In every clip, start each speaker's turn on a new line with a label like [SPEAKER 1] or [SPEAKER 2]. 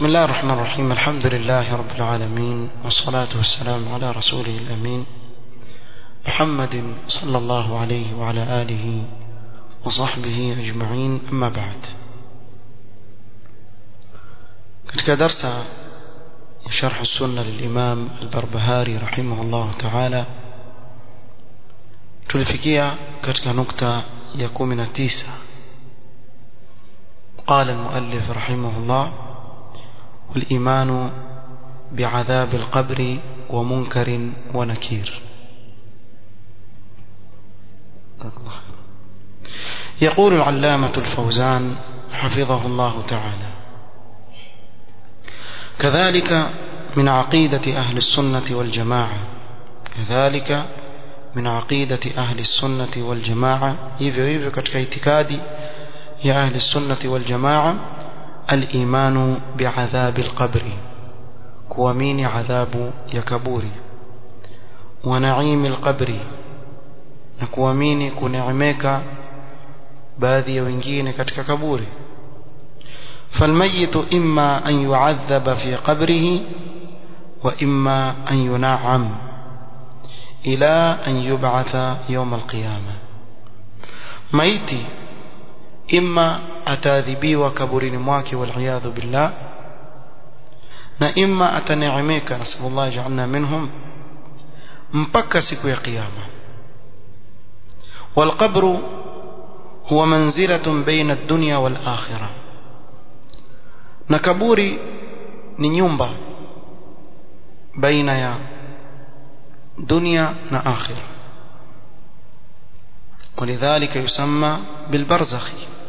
[SPEAKER 1] بسم الله الرحمن الرحيم الحمد لله رب العالمين والصلاة والسلام على رسوله الأمين محمد صلى الله عليه وعلى آله وصحبه أجمعين أما بعد katika darsa ya sharh sunna lilimam albarbahari rahimahullah taala tulifikia katika nukta ya 19 قال المؤلف رحمه الله والإيمان بعذاب القبر ومنكر ونكير يقول العلامة الفوزان حفظه الله تعالى كذلك من عقيدة أهل السنة والجماعة كذلك من عقيدة أهل السنة والجماعة hivyo hivyo katika itikadi ya أهل السنة والجماعة الإيمان بعذاب القبر كوامين عذاب يكبوري ونعيم القبر نكوامين كنعمك baadhi ya wengine katika kaburi فالميت إما أن يعذب في قبره وإما أن ينعم إلى أن يبعث يوم القيامة ميتي إما أتاذبيwa kaburini mwake والعياذ بالله na imma ataneemeka nasallallahu ja'alna minhum mpaka siku ya kiyama والقبر هو منزلة بين الدنيا والآخرة na kaburi ni nyumba baina ya dunia na akhira ولذلك يسمى بالبرزخ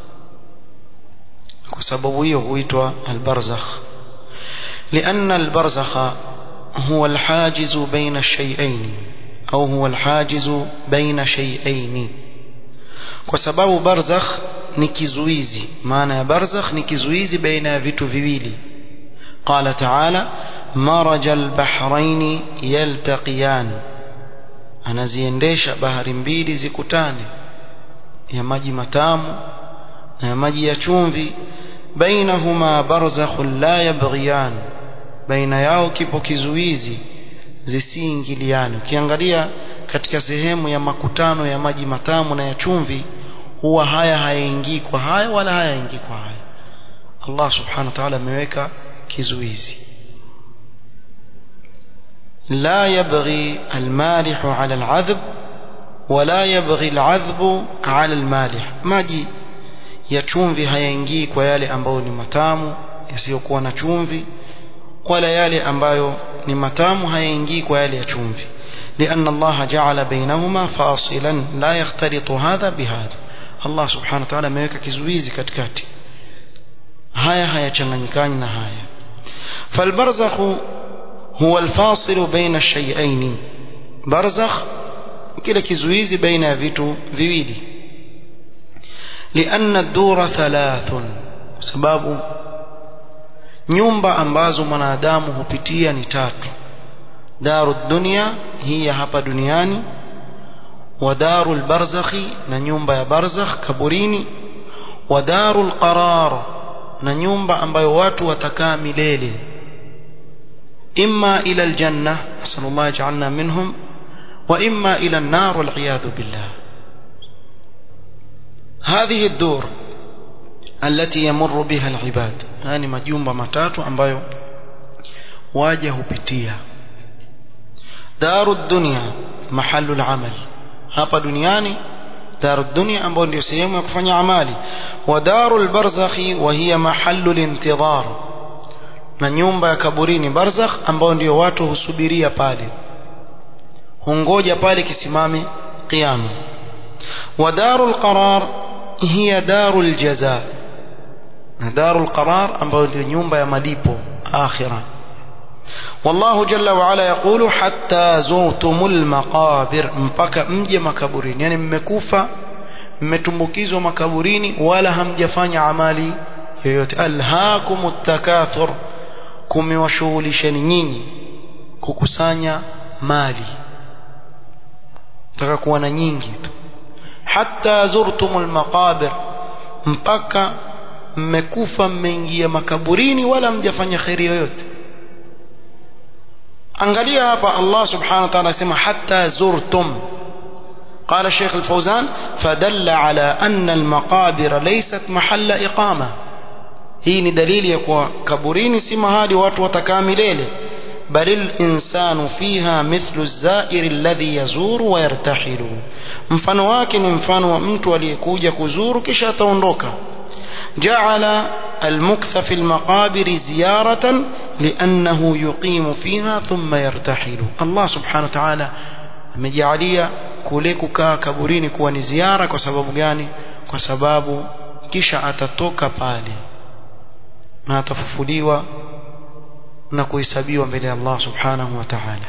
[SPEAKER 1] وسبب هو البرزخ لأن البرزخ هو الحاجز بين الشيئين أو هو الحاجز بين شيئين kwa sababu barzakh ni kizuizi maana ya barzakh ni kizuizi baina ya vitu viwili qala ta'ala maraja albahrain yaltaqiyan anaziendesha bahari mbili zikutane ya maji matamu na ya maji ya chumvi bainahuma barzakhun la yabghiyan baina yao kipo kizuizi zisiingiliane ukiangalia katika sehemu ya makutano ya maji matamu na ya chumvi huwa haya hayaingii kwa haya wala hayaingii kwa haya Allah subhanahu wa ta'ala ameweka kizuizi لا يبغي المالح على العذب ولا يبغي العذب على المالح maji ya chumvi hayaingii kwa yale ambayo ni matamu yasiyokuwa na chumvi wala yale ambayo ni matamu hayaingii kwa yale ya chumvi لأن الله جعل بينهما فاصلا لا يختلط هذا بهذا الله سبحانه وتعالى ameweka kizuizi katikati haya hayachanganyikani na haya فالبرزخ هو الفاصل بين الشيئين برزخ kile kizuizi baina ya vitu viwili لأن الدور ثلاث sababu nyumba ambazo mwanadamu hupitia ni tatu daru dunya hii ya hapa duniani wa daru barzakhi na nyumba ya barzakh kaburini wa daru qarar na nyumba ambayo watu watakaa milele imma ila aljanna sallallahu ja'alna minhum wa imma ila an-nar wal billah هذه الدور التي يمر بها العباد يعني majumba matatu ambayo waja hupitia daru dunya mahallu al-amal hapa duniani daru dunya ambayo ndio sehemu ya kufanya amali wa daru al-barzakhi wa hiya mahallu al-intidhar na nyumba ya kaburini barzakh ambayo ndio watu husubiria pale hungoja pale kisimame qiyama wa daru al-qarar hiya daru al-jazaa na daru al-qarar ambayo ndio nyumba ya malipo akhirah والله جل وعلا يقول حتى زرتم المقابر mpaka mje makaburini yani mmekufa mmetumbukizwa makaburini wala hamjafanya amali yoyote alhaakumut takathur kumewashughulisheni nyinyi kukusanya mali taka kuwa na nyingi tu hatta zurtumul maqabir mpaka mmekufa mmeingia makaburini wala mjafanya kheri yoyote angalia hapa Allah subhanahu wa ta'ala asema hatta zurtum قال الشيخ الفوزان فدل على أن المقابر ليست محل إقامة hii ni dalili ya kuwa kaburini si mahali watu watakaa milele bal linsanu fiha mithlu zairi alladhi yazuru wa yartahilu mfano wake ni mfano wa mtu aliyekuja kuzuru kisha ataondoka jaala almuktha fi lmaqabiri ziyaratan liannahu yuqimu fiha thumma yartahilu allah subhanahu wa taala amejaalia kule kukaa kaburini kuwa ni ziara kwa sababu gani kwa sababu kisha atatoka pale na atafufuliwa na kuhesabiwa mbele ya Allah subhanahu wa ta'ala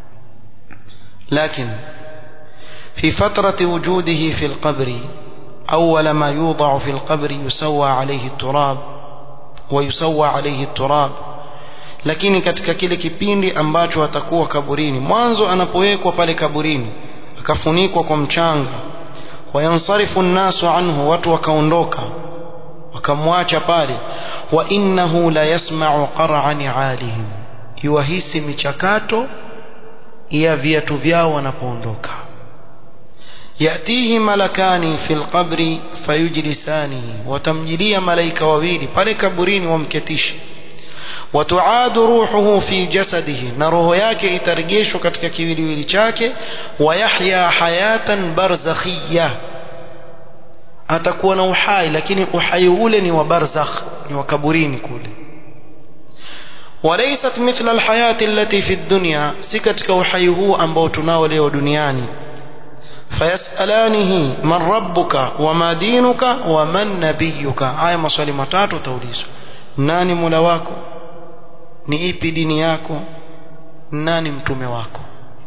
[SPEAKER 1] لكن في فترة وجوده في القبر أول ما يوضع في القبر يسوى عليه التراب ويسوى عليه التراب lakini katika kile kipindi ambacho atakuwa kaburini mwanzo anapowekwa pale kaburini akafunikwa kwa mchanga wayansarifu nnasu anhu watu wakaondoka wakamwacha pale wa innahu la yasma'u qar'a ni'alihim yuwahisi michakato ya viatu vyao wanapoondoka yatihi malakani fil qabri fayujlisanihi watamjilia malaika wawili pale kaburini wamketishe watuadu ruhuhu fi jasadihi na roho yake itarejeshwa katika kiwiliwili chake wayahya hayatan barzakhiyah atakuwa na uhai lakini uhai ule ni wa barzakh ni wa kaburini kule walaysat mithla alhayati allati fi dunya si katika uhai huu ambao tunao leo duniani fayasalanihi man rabbuka wama dinuka waman nabiyuka haya maswali matatu utaulizwa nani mola wako ni ipi dini yako nani mtume wako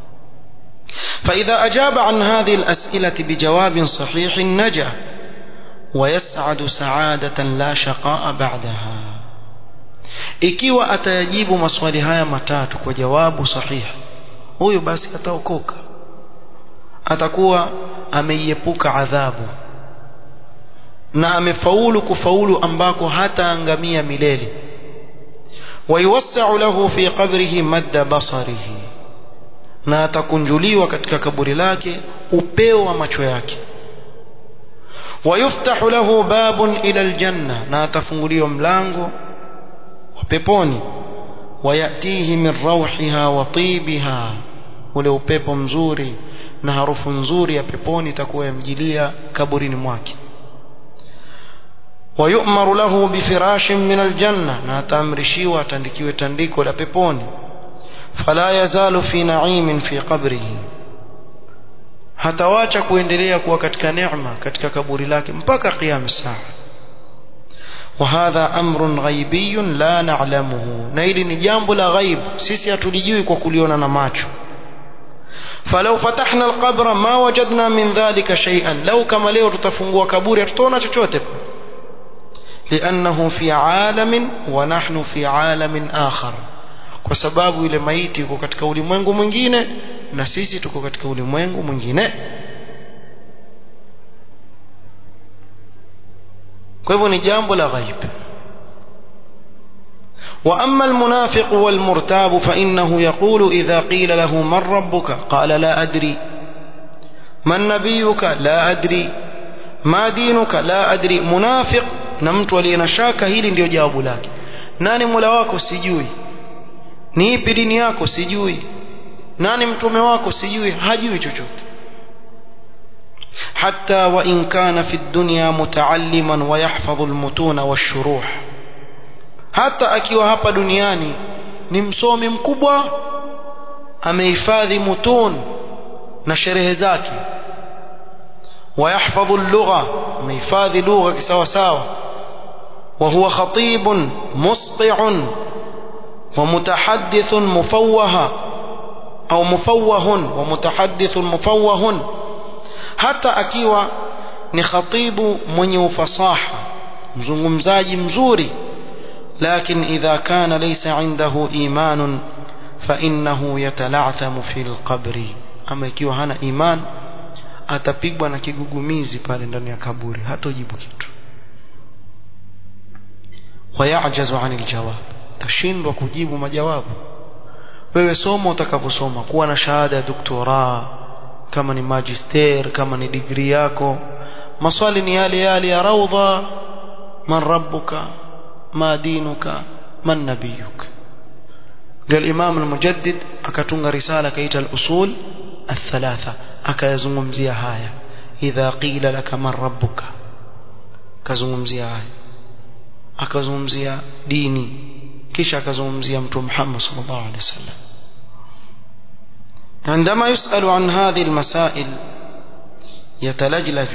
[SPEAKER 1] فإذا أجاب عن هذه الأسئلة بجواب صحيح نجا ويسعد سعادة لا شقاء بعدها ikiwa atayajibu maswali haya matatu kwa jawabu sahihi huyo basi ataokoka atakuwa ameiepuka adhabu na amefaulu kufaulu ambako hataangamia milele wayuwassau lahu fi qabrihi madda basarihi na atakunjuliwa katika kaburi lake upeo wa macho yake ويفتح له باب إلى الجنة ناتفنغليو ملانغو وبيبوني ويأتيه من روحها وطيبها ule upepo mzuri na harufu nzuri ya peponi itakuwa yamjilia kaburini mwake wayumaru lahu bifirashin min aljanna na ataamrishiwa atandikiwe tandiko la peponi fala yazalu fi naimin fi qabrihi hatawacha kuendelea kuwa katika neema katika kaburi lake mpaka qiyam saa وهذا أمر غيبي لا نعلمه نيل نجامب لا غيب سيسي أتلجيوي وكليونا نماتشو فلو فتحنا القبر ما وجدنا من ذلك شيئا لو كما ليو تتفنقوا كبوري تتونا تشوتب لأنه في عالم ونحن في عالم آخر kwa sababu ile maiti yuko katika ulimwengu mwingine na sisi tuko katika ulimwengu mwingine kwa hivyo ni jambo la ghaib وأما المنافق والمرتاب فإنه يقول إذا قيل له من ربك قال لا أدري من نبيك لا أدري ما دينك لا أدري منافق نمت ولينشاك هيلي ndio jawabu lake nani mola wako sijui ni ipi dini yako sijui nani mtume wako sijui hajui chochote حتى وإن كان في الدنيا متعلما ويحفظ المتون والشروح hata akiwa hapa duniani ni msomi mkubwa amehifadhi mutun na sherehe zake ويحفظ اللغة amehifadhi lugha kisawasawa وهو خطيب مسطع ومتحدث مفوه أو مفوه ومتحدث مفوه hata akiwa ni khatibu mwenye ufasaha mzungumzaji mzuri لكن إذا كان ليس عنده إيمان فإنه يتلعثم في القبر أما ikiwa hana iman atapigwa na kigugumizi pale ndani ya kaburi hatojibu kitu wayajazu anil jawab tashindwa kujibu majawabu wewe soma utakavyosoma kuwa na shahada ya doktora kama ni magister kama ni degree yako maswali ni yale yale ya raudha man rabbuka ma dinuka man nabiyuka ndio Imam al-Mujaddid akatunga risala kaita al-usul الثلاثة akayazungumzia haya idha qila laka man rabbuka kazungumzia haya akazungumzia dini kisha akazungumzia mtume Muhammad sallallahu alaihi wasallam عندما يسأل عن هذه المسائل يتلجلج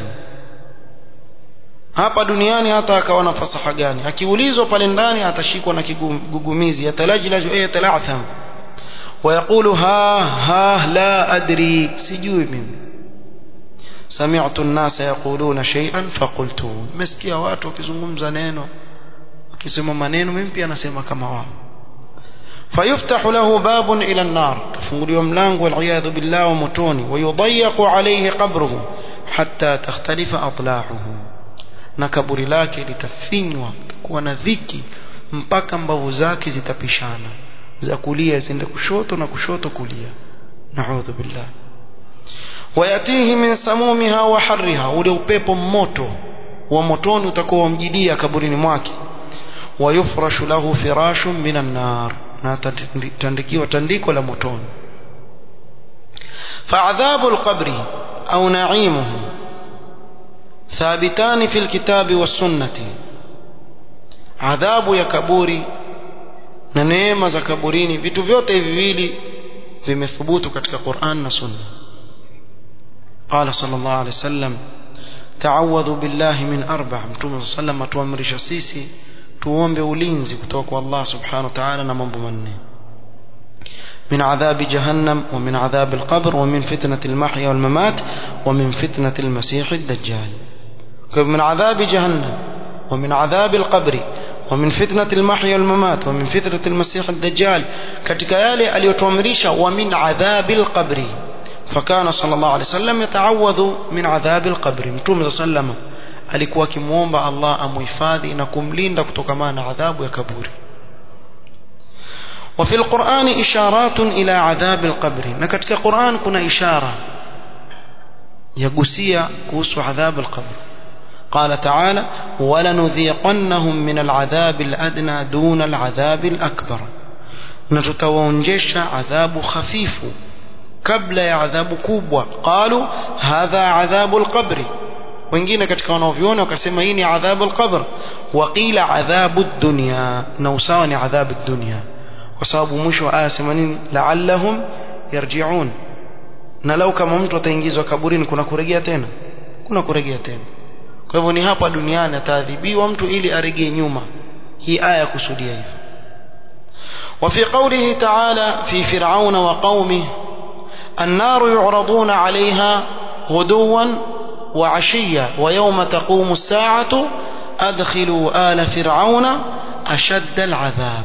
[SPEAKER 1] hapa duniani hata akawa na fasaha gani akiulizwa pale ndani atashikwa na kigugumizi yatalajlaju ay yatalatham ويقول ها ها لا أدري سجوي من سمعت الناس يقولون شيئا فقلت مسكيا watu wakizungumza neno wakisema maneno mimi pia nasema kama wao فيفتح له باب إلى النار تفنغلوا ملانغ والعياذ بالله ومتوني ويضيق عليه قبره حتى تختلف أضلاعه na kaburi lake litafinywa kuwa na dhiki mpaka mbavu zake zitapishana za kulia ziende kushoto na kushoto kulia naudhu billah wayatihi min samumiha wa harriha ule upepo moto wa motoni utakuwa wamjidia kaburini mwake wayufrashu lahu firashun minan nar na tandikiwa tandiko la motoni فعذاب القبر أو نعيمه ثابتان في الكتاب والسنة عذاب يا كبوري na neema za kaburini vitu vyote hivi viwili vimethubutu katika Qur'an na Sunna qala sallallahu alayhi wasallam ta'awadhu billahi min arba' mtume sallam atuamrisha sisi tuombe ulinzi kutoka kwa Allah subhanahu wa ta'ala na mambo manne من عذاب جهنم ومن عذاب القبر ومن فتنة المحيا والممات ومن فتنة المسيح الدجال من عذاب جهنم ومن عذاب القبر ومن فتنة المحيا والممات ومن فتنة المسيح الدجال katika yale aliyotuamrisha wa min adhabil qabri fakana sallallahu alaihi wasallam yataawadhu min adhabil qabri mtume sallam alikuwa akimuomba Allah amuhifadhi na kumlinda kutokana na adhabu ya kaburi وفي القرآن إشارات إلى عذاب القبر نكتك قرآن كنا إشارة يقسي كوس عذاب القبر قال تعالى ولنذيقنهم من العذاب الأدنى دون العذاب الأكبر نتتوانجش عذاب خفيف قبل عذاب كوبwa قالوا هذا عذاب القبر wengine katika wanaoviona wakasema hii ni adhabu alqabr waqila adhabu dunya na usawa ni adhabu dunya kwa sababu mwisho wa aya sema nini la'allahum yarji'un na lau kama mtu ataingizwa kaburini kuna kurejea tena kuna kurejea tena kwa hivyo ni hapa duniani ataadhibiwa mtu ili aregee nyuma hii aya kusudia hivyo وفي قوله تعالى في فرعون وقومه النار يعرضون عليها غدوا وعشيا ويوم تقوم الساعة أدخلوا آل فرعون أشد العذاب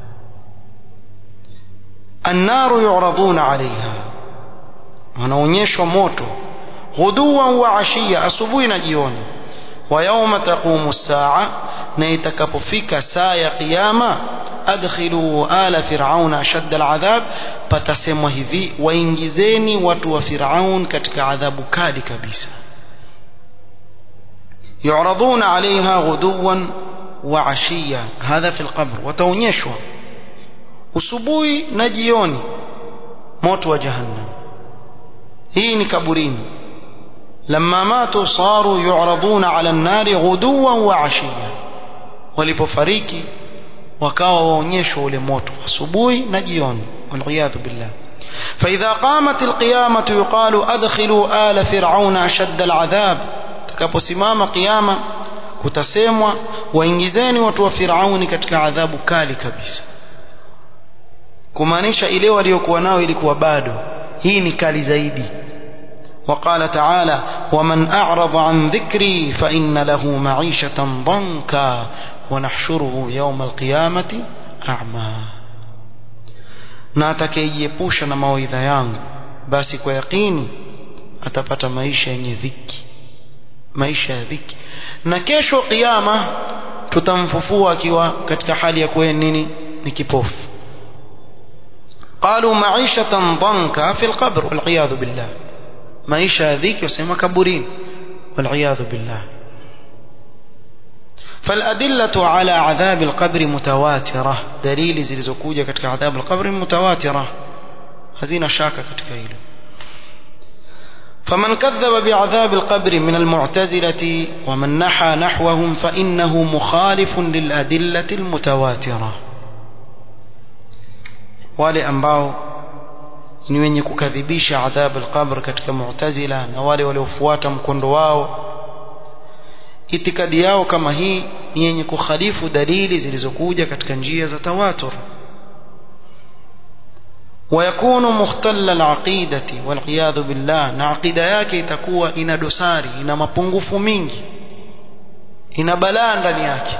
[SPEAKER 1] النار يعرضون عليها wanaonyeshwa moto ghuduwan wa ashiya asubuhi na jioni wa yauma taqumu saa na itakapofika saa ya kiyama adkhilu ala firauna ashadda aladhab patasemwa hivi waingizeni watu wa firaun katika adhabu kali kabisa yuraduna alaiha ghuduwan wa ashiya hadha fi alqabr wataonyeshwa usubuhi na jioni moto wa jahannam hii ni kaburini لما ماتوا صاروا يعرضون على النار غدوا وعشيا walipofariki wakawa waonyeshwa ule moto asubuhi na jioni waliyadhu billah فإذا قامت القيامة يقال أدخلوا آل فرعون أشد العذاب takaposimama kiyama kutasemwa waingizeni watu wa Firauni katika adhabu kali kabisa kumaanisha ile waliokuwa nao ilikuwa bado hii ni kali zaidi وقال تعالى ومن أعرض عن ذكري فإن له معيشة ضنكا ونحشره يوم القيامة أعمى na atakayejiepusha na mawaidha yangu basi kwa yakini atapata maisha yenye dhiki maisha ya dhiki na kesho kiyama tutamfufua akiwa katika hali ya kuwa nini ni kipofu قالوا معيشة ضنكا في القبر والعياذ بالله maisha dhiki wasema kaburini والعياذ بالله فالأدلة على عذاب القبر متواترة دليل zilizokuja katika adhabu القبر متواترة hazina shaka katika hilo فمن كذب بعذاب القبر من المعتزلة ومن نحى نحوهم فإنه مخالف للأدلة المتواترة wale ambao ni wenye kukadhibisha adhabu al-qabr katika mu'tazila na wale waliofuata mkondo wao itikadi yao kama hii ni yenye kukhalifu dalili zilizokuja katika njia za tawatur ويكون مختل العقيدة والعياذ بالله na aqida yake itakuwa ina dosari ina mapungufu mingi ina balaa ndani yake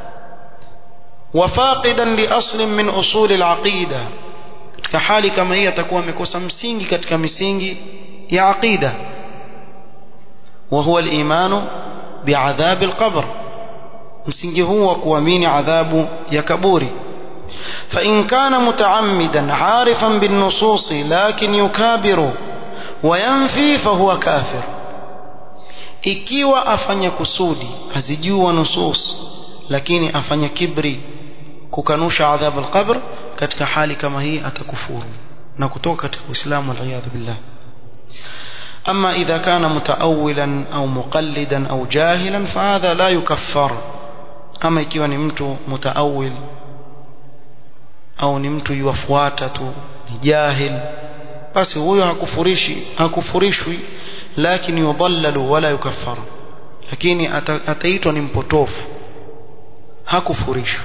[SPEAKER 1] وفاقدا لأصل من أصول العقيدة katika hali kama hii atakuwa amekosa msingi katika misingi ya aqida وهو الإيمان بعذاب القبر msingi huu wa kuamini adhabu ya kaburi فإن كان متعمدا عارفا بالنصوص لكن يكابر وينفي فهو كافر ikiwa afanya kusudi azijua nusus lakini afanya kibri kukanusha adhabu alqabr katika hali kama hii atakufuru na kutoka katika uislamu waliyadhu billah أما إذا كان متأولا أو مقلدا أو جاهلا فهذا لا يكفر أما ikiwa ni mtu mutaawil au ni mtu yuwafuata tu ni jahil basi huyo hakufurishi hakufurishwi lakini yudhallalu wala yukaffar lakini ataitwa ni mpotofu hakufurishwi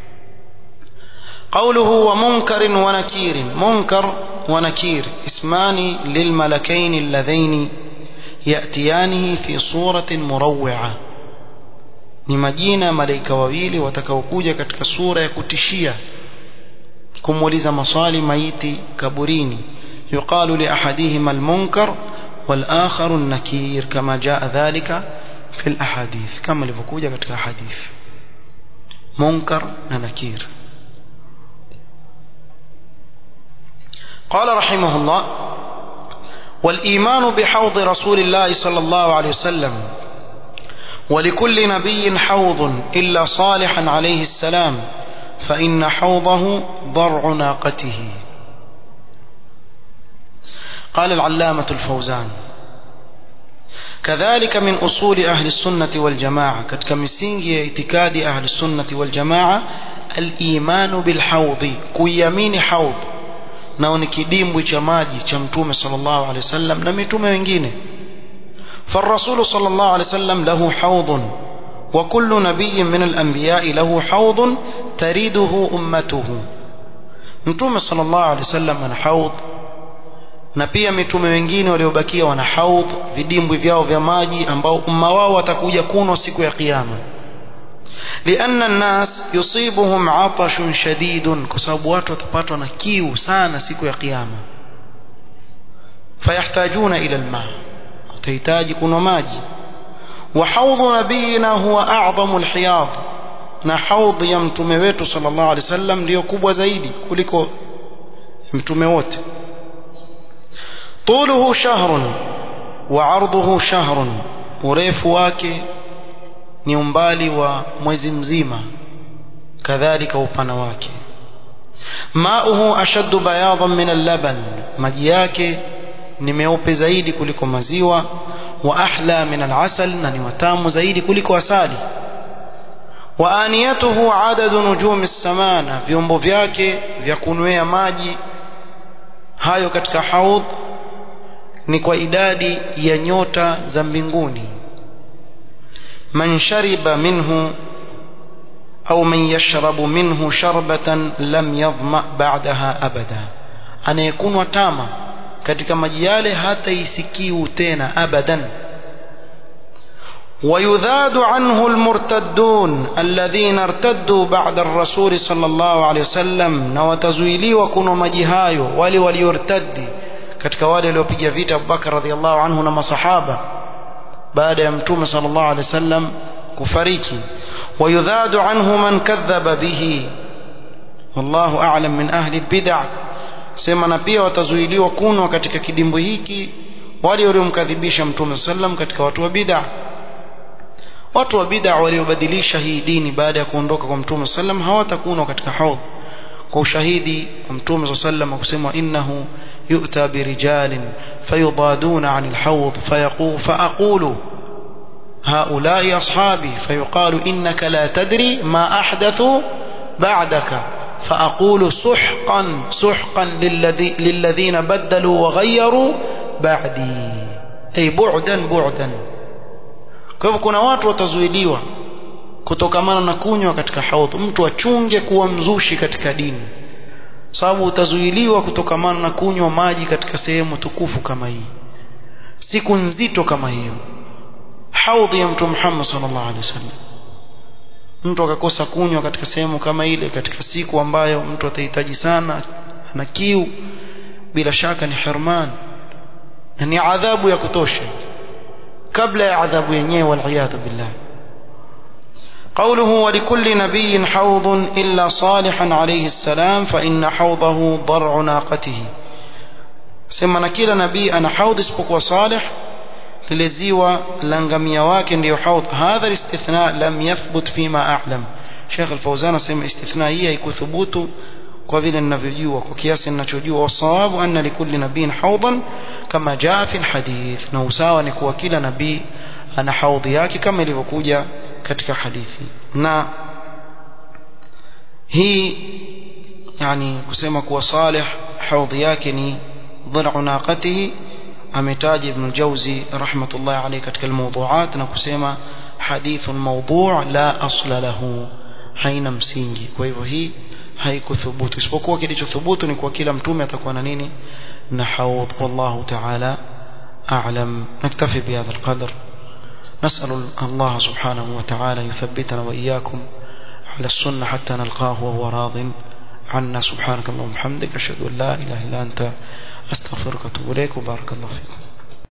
[SPEAKER 1] قوله ومنكر ونكير منكر ونكير اسمان للملكين اللذين يأتيانه في صورة مروعة ni majina malaika wawili watakaokuja katika sura ya kutishia kumuuliza maswali maiti kaburini yuqalu li ahadihima almunkar wal akhar an-nakir kama jaa dhalika fi al-ahadith kama ilivyokuja katika hadith munkar na nakir قال رحمه الله والإيمان بحوض رسول الله صلى الله عليه وسلم ولكل نبي حوض إلا صالحا عليه السلام فإن حوضه ضرع ناقته قال العلامة الفوزان كذلك من أصول أهل السنة والجماعة كتكمسينجي اعتكاد أهل السنة والجماعة الإيمان بالحوض كيمين حوض nao ni kidimbwi cha maji cha mtume sallallahu alaihi wasallam na mitume wengine فالرسول صلى الله عليه وسلم له حوض وكل نبي من الأنبياء له حوض تريده أمته mtume صلى الله عليه وسلم ana haudh na pia mitume wengine waliobakia wana haudh vidimbwi vyao vya maji ambao umma wao watakuja kunwa siku ya kiyama لأن الناس يصيبهم عطش شديد كسبب watu watapatwa na kiu sana siku ya kiyama فيحتاجون إلى الماء watahitaji kunywa maji وحوض نبينا هو أعظم الحياض na haudhi ya mtume wetu sallallahu alaihi wasallam ndiyo kubwa zaidi kuliko mtume wote طوله شهر وعرضه شهر urefu wake ni umbali wa mwezi mzima kadhalika upana wake mauhu ashaddu bayadan min al-laban maji yake ni meupe zaidi kuliko maziwa wa ahla min al-asal na ni matamu zaidi kuliko asali wa aniyatuhu adadu nujumi as-samana vyombo vyake vya kunwea maji hayo katika haudh ni kwa idadi ya nyota za mbinguni من شرب منه أو من يشرب منه شربة لم يظمأ بعدها أبدا anayekunywa watama katika maji yale hata isikiu tena abadan ويذاد عنه المرتدون الذين ارتدوا بعد الرسول صلى الله عليه وسلم na watazuiliwa kunywa maji hayo wale waliortadi katika wale waliopiga vita Abubakar radhiallahu anhu na masahaba baada ya mtume sallallahu alaihi wasallam kufariki ويذاد عنه من كذب به والله أعلم من أهل البدع sema na pia watazuiliwa kunwa katika kidimbwi hiki wale waliomkadhibisha mtume sallam katika watu wa bid'a watu wa bid'a waliobadilisha hii dini baada ya kuondoka kwa mtume sallam hawatakunwa katika haudh kwa ushahidi wa mtume sallam kusema innahu yu'ta birijalin fayudaduna 'anil hawd fayaqulu faaqulu هؤلاء أصحابي فيقال إنك لا تدري ما أحدثوا بعدك فأقول سحقا سحقا للذي للذين بدلوا وغيروا بعدي أي بعدا بعدا kwa hivyo kuna watu watazuiliwa kutokamana na kunywa katika haudh mtu achunge kuwa mzushi katika dini sababu utazuiliwa kutokamana na kunywa maji katika sehemu tukufu kama hii siku nzito kama hiyo haudhi ya mtume Muhammad sallallahu alaihi wasallam mtu akakosa kunywa katika sehemu kama ile katika siku ambayo mtu atahitaji sana na kiu bila shaka ni hirman na ni adhabu ya kutosha kabla ya adhabu yenyewe waliyadhu billah قوله ولكل نبي حوض إلا صالحا عليه السلام فإن حوضه ضرع ناقته سمنا كلا نبي أنا حوض اسبق صالح lile ziwa la ngamia wake ndiyo haudh hadha istithna lam yathbut fima a'lam Sheikh Al-Fawzan asema istithna hii haikuthubutu kwa vile ninavyojua kwa kiasi ninachojua wasawabu anna likulli nabiyin hawdan kama jaa fi alhadith na usawa ni kuwa kila nabii ana haudhi yake kama ilivyokuja katika hadithi na hii yani kusema kuwa salih haudhi yake ni dhir'u naqatihi ametaja Ibn Jauzi rahmatullah alayhi katika almawdu'at na kusema hadithun mawdu' la asla lahu haina msingi kwa hivyo hii haikuthubutu isipokuwa kilichothubutu ni kwa kila mtume atakuwa na nini na haudh wallahu ta'ala a'lam naktafi bihadha alqadr نسأل الله سبحانه وتعالى يثبتنا وإياكم على السنة حتى نلقاه وهو راض عنا سبحانك اللهم وبحمدك أشهد أن لا إله إلا أنت أستغفرك وأتوب إليك وبارك الله فيكم